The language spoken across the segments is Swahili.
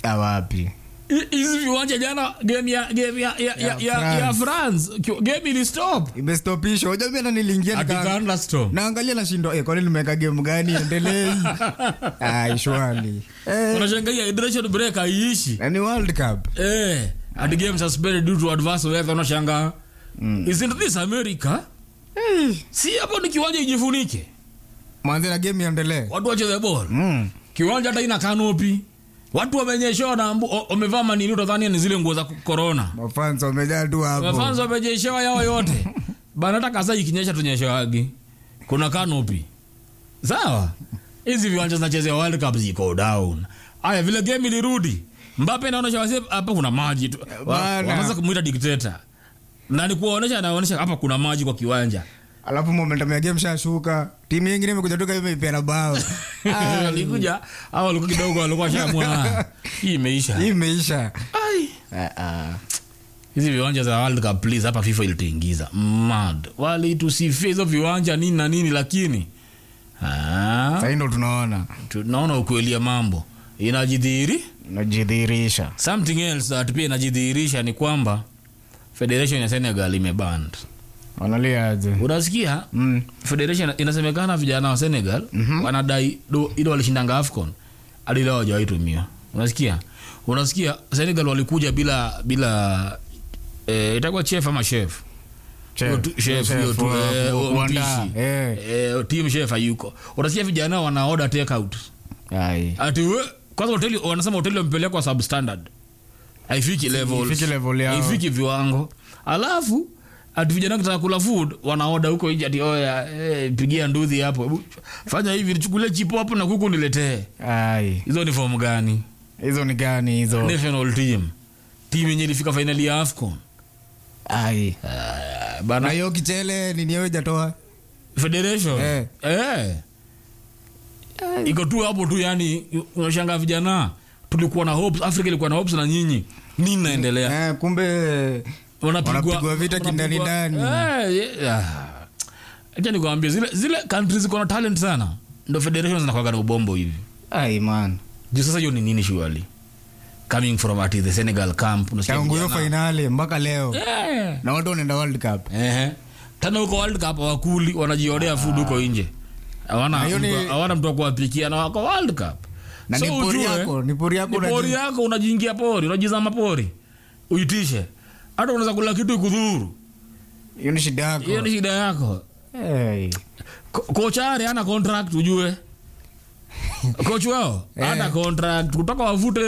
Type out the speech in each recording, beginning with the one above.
Ah, wapi Hi- hizi viwanja jana game ya game ya ya, ya, ya, France. ya France Ki- game ili stop imestopishwa Unajua mimi hata niliingia nika- atikaanda stop naangalia nashindwa eh, kwani nimeweka game gani endelei ah, shwali eh, unashangaa hydration break haiishi na ni world cup eh and game suspended due to adverse weather unashangaa isn't this America si hapo ni kiwanja ijifunike mwanze na game iendelee watu wacheze ball mm. kiwanja hata ina kanopi watu wamenyeshewa na mbu- o- wamevaa manini utadhani ni zile nguo za corona mafansa wamejaa tu hapo mafanzo wamejeshewa yao yote bana hata kasa ikinyesha tunyeshewagi kuna kanopi sawa hizi viwanja zinachezea world cup ziko down aya vile game ilirudi mbape naonesha wase hapa kuna maji tu Wa- Bana. wanaanza kumuita dikteta na ni kuwaonesha anaonesha hapa kuna maji kwa kiwanja alafu momentum ya game shashuka timu yingine imekuja toka imeipera bao Ah, alikuja au walikuwa kidogo walikuwa shamwa hii imeisha hii imeisha ai Ah, ah. hizi viwanja za world cup please hapa fifa ilituingiza mad walitusifia hizo viwanja nini na nini lakini ah, sahii ndo tunaona tunaona ukweli ya mambo inajidhihiri najidhihirisha something else that pia inajidhihirisha ni kwamba federation ya senegal imeband wanaliaje unasikia mm. federation inasemekana vijana wa senegal mm-hmm. wanadai do- ile walishindanga afcon hadi leo hawajawaitumia unasikia unasikia senegal walikuja bila bila eh, itakuwa chef ama chef Chef. Hiyo tu- chef, Chef hiyo tu, wa- eh, wa- wa kuandaa, mpishi. eh. Eh, team chef hayuko unasikia vijana wana order take out Ai. ati we kwanza hoteli wanasema hoteli wamepelekwa substandard haifiki levels Haifiki level yao. haifiki viwango alafu ati vijana kitaka kula food wanaoda huko nje ati oya eh, pigia nduthi hapo Hebu fanya hivi nichukulie chipo hapo na kuku niletee Ai. hizo ni form gani hizo ni gani hizo national team team yenye ilifika finali ya afcon Ai. Ah, na bana hiyo kichele nini hiyo ijatoa federation Eh. eh. iko tu hapo tu yani unashanga vijana tulikuwa na hopes africa ilikuwa na hopes na nyinyi nini naendelea eh, kumbe Wanapigwa vita kindani ndani. acha nikwambia zile zile countries ziko na talent sana ndo federation zinakwaga na ubombo hivi ai man juu sasa hiyo ni nini shuali coming from at the senegal camp unasikia tangu hiyo vijana- fainali mpaka leo Eh. na watu wanaenda world cup Ehe. tena huko world cup wakuli wanajionea food huko nje hawana Na hiyo ni- mtu- hawana mtu wa kuwapikia na wako world cup na So ni pori ujue, yako ni pori yako ni pori unajua. yako unajiingia pori unajizama pori uitishe hata unaweza kula kitu ikudhuru hiyo ni shida yako hiyo ni shida yako Hey. Ko- kocha are ana contract ujue coach wao ana contract kutoka wavute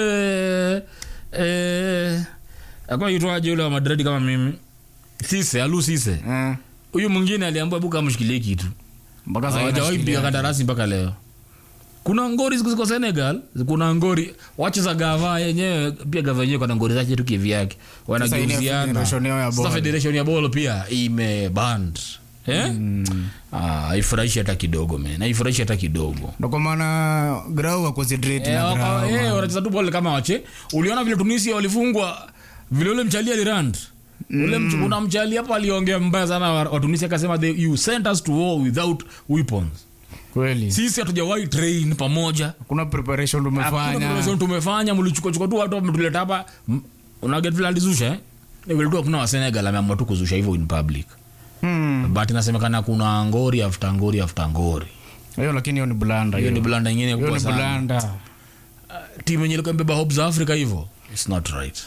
eh, akuwa itwaje ule wa madrid kama mimi sise alu sise Eh, huyu mwingine aliambua buka amshikilie kitu mpaka sasa hawajawahi piga inashikilia. kandarasi mpaka leo kuna ngori siku ziko senegal kuna ngori wache za gava yenyewe pia gava yenyewe kuna ngori zake tu kivyake Sasa ile wanageuziana federation yao ya sasa ball. federation ya bolo pia imeband eh? Ah, haifurahishi hata kidogo men haifurahishi hata kidogo ndo kwa maana grau wa concentrate Eh, na waka- grau eh, wanacheza tu ball kama wache uliona vile tunisia walifungwa vile ule mchali alirand ule mch- kuna mchali hapo aliongea mbaya sana wa wa tunisia akasema "They- you sent us to war without weapons kweli sisi hatujawahi train pamoja kuna preparation Hakuna tumefanya preparation tumefanya mlichukuachukua tu watu mtuleta hapa M- unaget vile alizusha eh? Ni vile tu hakuna wa senegal ameamua tu kuzusha hivyo in public Hmm. but inasemekana kuna ngori after ngori after ngori hiyo lakini hiyo ni blanda hiyo ni hiyo blanda ingine Hiyo kubwa ni sana blanda timu yenye ilikuwa imebeba hope za africa hivyo its not right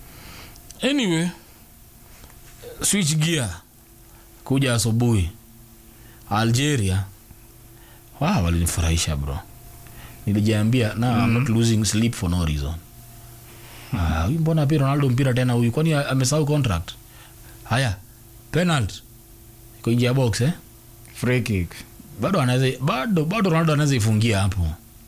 anyway switch gear kuja asubuhi algeria wow, walinifurahisha bro nilijiambia na I'm not losing sleep for no reason Ah, huyu mbona pia ronaldo mpira tena huyu kwani a- amesahau contract haya penalt iko nje ya box eh? free kick bado anaweza bado bado ronaldo anaweza ifungia hapo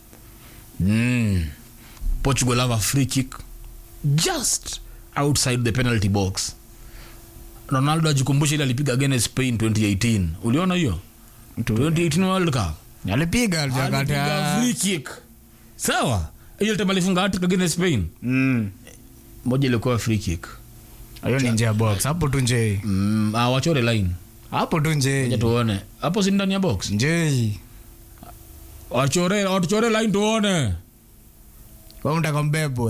mm. portugal have a free kick just outside the penalty box ronaldo ajikumbusha ile alipiga against spain 2018 uliona hiyo 2018 world cup alipiga alipiga alikata free kick sawa hiyo time alifunga hat against spain Mm. moja ilikuwa free kick hiyo ni nje ya box hapo tu nje mm, ah, wachore line hapo tu Acha nje tuone hapo si ndani ya box nje wachore watuchore line tuone kwa mtaka mbebwe